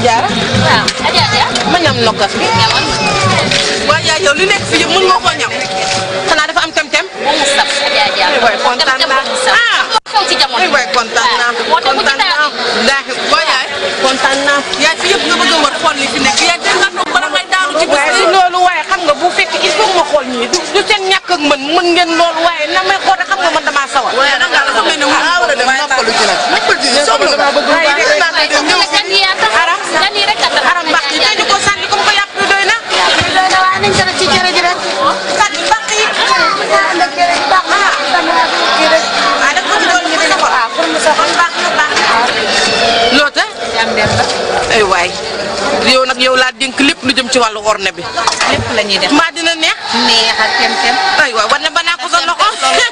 jaara waaw Adja Adja. ma ñam nokkas bi ñamal waaye yaay yow li nekk fi yëpp mën nga koo ñam xanaa dafa am tem-tem ba mu saf Adja Adja. Ay, waay, kontaan naa. Ah. xew ci jamono. ay waay kontaan naa moo tax mu ci kontaan naa taal. daaxi boo yaay kontaan naa yaay fi yëpp nga bëgg a war xool li fi nekk yaay dégg nga toog bala ngay daanu ci waaye si loolu waaye xam nga bu fekk il faut ma xool ñii du du seen ñàkk ak mën mën ngeen loolu waaye na may xool xam nga man damaa sawar waaye nag daal dafa mel ne war a dem noppalu ci nag noppalu ci sonn waaye dégg naa koy dem ñëw gan yi yaa tax. aram gan yi rek a tax. aram mbaq yi dañu ko sànni comme ko yàpp bi doy na doy na waaye nañ ko def ci cere ji rek. sànni mbaq yi ah def ko ci doon ñu dina ko ah pour mu soxal baax na baax na loo tax ay waay yow nag yow laa dénk lépp lu jëm ci wàllu orne bi lépp la ñuy def mbaa dina neex neex ak kem kem ay waay war na banaa ko sa loxo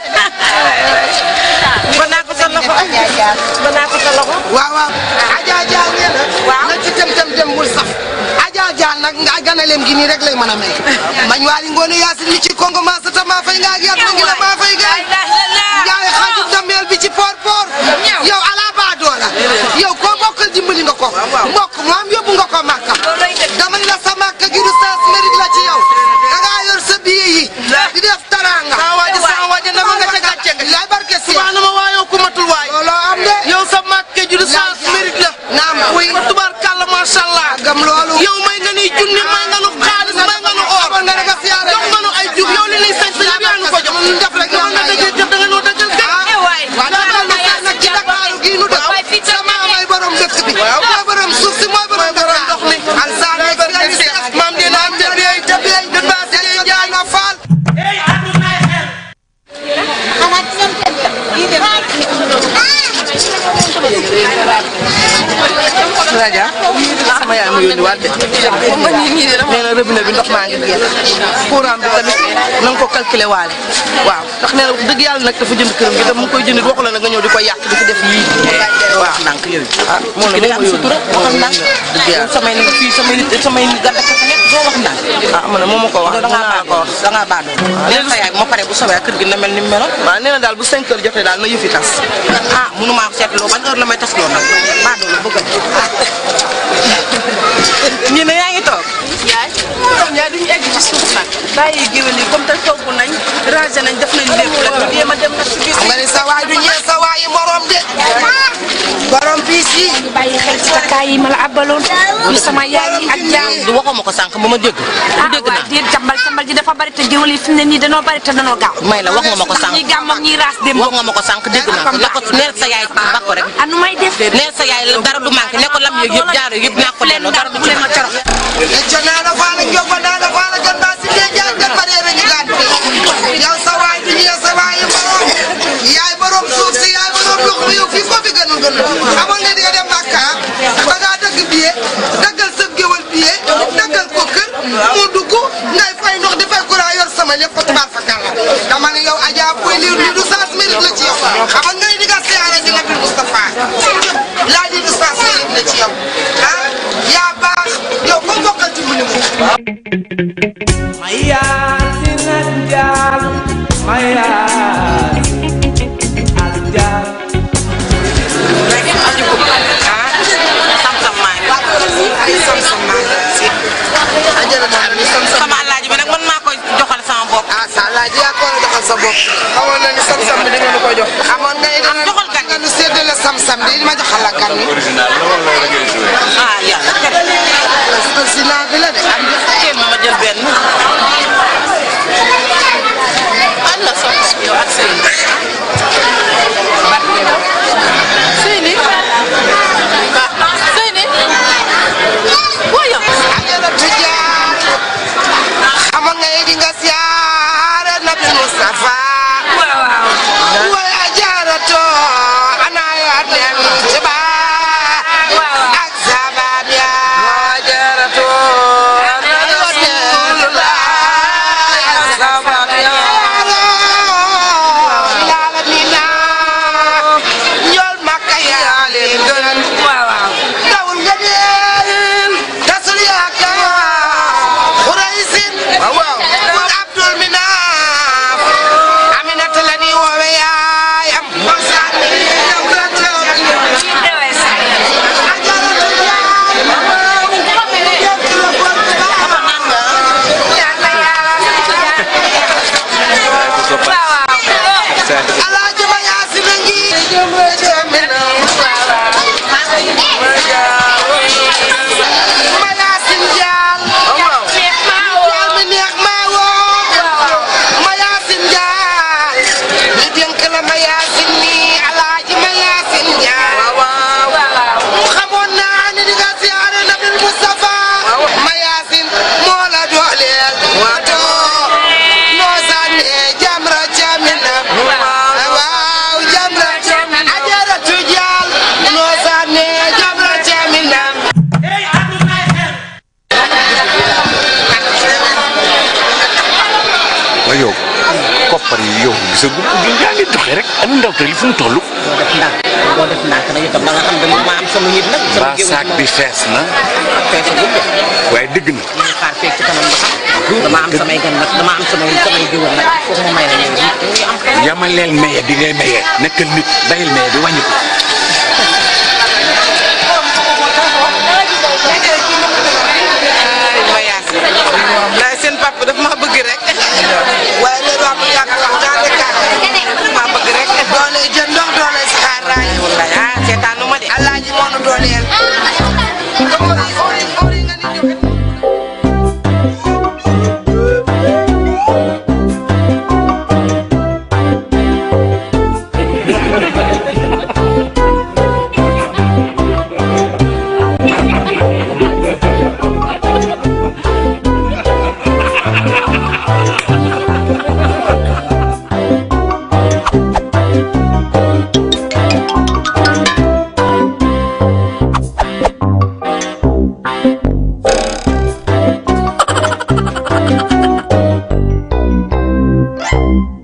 banaa ko sa loxo banaa ko sa loxo waaw waaw Adja Dial ngeen waaw na ci tem tem tem bul saf Adja Dial nag nga ganaleem gi nii rek lay mën a mel mañ waali ngoone yaasin mi ci kongo maa sa ta maa fay nga ak yat na ngi la maa fay gaay jaay xaaju dameel bi ci poor poor yow ala baa doola yow koo bokkal dimbali nga ko mbokk moom yóbbu nga ko màkka dama ni la sa màkka gi du sens mérite la ci yow da ngaa yor sa billet yi di def taranga saa waaji saa waaji na ma nga ca gàcce nga lay barke si subaa na ma waayoo ku matul waay looloo am de yow sa màkke ju du sens mérite la naam wuy tubaar kàlla macha allah gam loolu yow may nga ni junni may nga nu xaalis may nga nu or xamal nga ne nga siyaare jox nga nu ay jub yow li nuy sañ sa yëpp yaa nu ko jox def rek yow nga dëggee jëf da nga noo dëggal gën waaw daal ma seet nag ci Dakaaru gii nu dëkk sama amay borom dëkk bi mooy borom suuf si mooy borom borom ndox mi alsaan yi si seet maam dina am te beey te beey te baa si dee jaay na faal raja sama yaay ma yónni waat de nee na robinet bi ndox maa ngi jeex courant bi tamit na nga ko calculer waale waaw ndax nee na wax dëgg yàlla nag dafa jënd këram gi te mu ngi koy jënd waxu la nag nga ñëw di ko yàq di ko def yii waaw ndànk yooyu ah moo la ma sutura waxal ndànk dëgg yàlla samay nag fii samay nit samay nit gàtt ak nekk doo wax ndànk ah ma ne moo ma ko wax da ngaa ko wax da ngaa baadoo nee na sa yaay moo pare bu soobee kër gi na mel ni mu meloon waaw nee na daal bu 5 heures jotee daal na yëfi tas ah mënumaa seetloo ban heure la may tas loo nag baadoo la bëgg ñi ne yaa ngi toog yaay ñoom ñaar duñu egg ci suuf nag bàyyi géwél yi comme te togg nañ rangé nañ def nañ lépp rek ñu jéem a dem nag ci biir xam nga ni sa waay du ñee sa waay yi morom de borom piis yi ñu bàyyi xel ci takkaay yi ma la abbaloon ñu sama yaay yi ak jaam du waxuma ko sànq ba ma dégg du ah dégg waaye naa déet jàmbal jàmbal ji dafa bari te géwél yi fi mu ne nii danoo bari te danoo gaaw may la wax nga ma ko sànq ñi gàmm ak ñi raas dem wax nga ma ko sànq dégg naa ko ne ko neel sa yaay ba ko rek anu may def neel sa yaay dara du manqué ne ko lam yeeg yëpp jaar yëpp naa ko delloo dara du ci manqué lecco naana faala njoba naana faala gan ba si dee jaay gan bareere ñu gaan yow sa waay du ñee sa waay yi morom yaay borom suuf si yaay borom ndox mi yow fii ko fi gënul gënul amoon nga di nga dem Makka da ngaa dëgg billet daggal sa géwal billet daggal ko kër mu dugg ngay fay ndox di fay courant yor sama lépp tubaar fa kàlla dama ne yow Adja Boy lii lii du sens mérite la ci yow xamal nga ni di nga siyaare di Nabil Moustapha laa di du sens mérite la ci yow ah yaa baax yow ko bokkal ci mu ni mu sam-sam maa ngi sam-sam maa ngi ajara daal ni sam-sam sama alaaji bi nag man maa koy joxal sama bopp ah sa alaaji yaa ko war a joxal sa bopp xamoon na ni sam-sam bi da nga nu ko jox xamoon nga ni am joxal gan nga nu séddale sam-sam bi ma joxal la gan mi ah yàlla président bi la de am kenn ma jël benn Allah soxna yow ak sëy Seyni Seyni waaw yow ajaratu jaar xamoon nga ni di nga siyaare Nabi Moustapha way ajarato ana ya dem ci ba ak sabab ya ajarato ngay doxee rek ana ndaw te li fu mu toll. doo def ndànk doo def ndànk nag itam ba nga xam dama ma am sama yit nag. sama ba saak bi fees na. fees bu de. waaye dëgg na. ñu xaar fekk ci kanam ba xam. dama am samay gan nag dama am samay samay géwël nag foog ma may la ñoom ñu am xel. yamaleel maye bi ngay maye nekkal nit bayil maye bi wàññi ko. ay voyage la seen papa daf ma bëgg rek waaye léegi wax dëgg yàlla wax daa nekkaat ma bëgg rek doole jën ndox doole saxaar raay wallaay ah seetaanu ma de alaaji moo nu dooleel Thank you.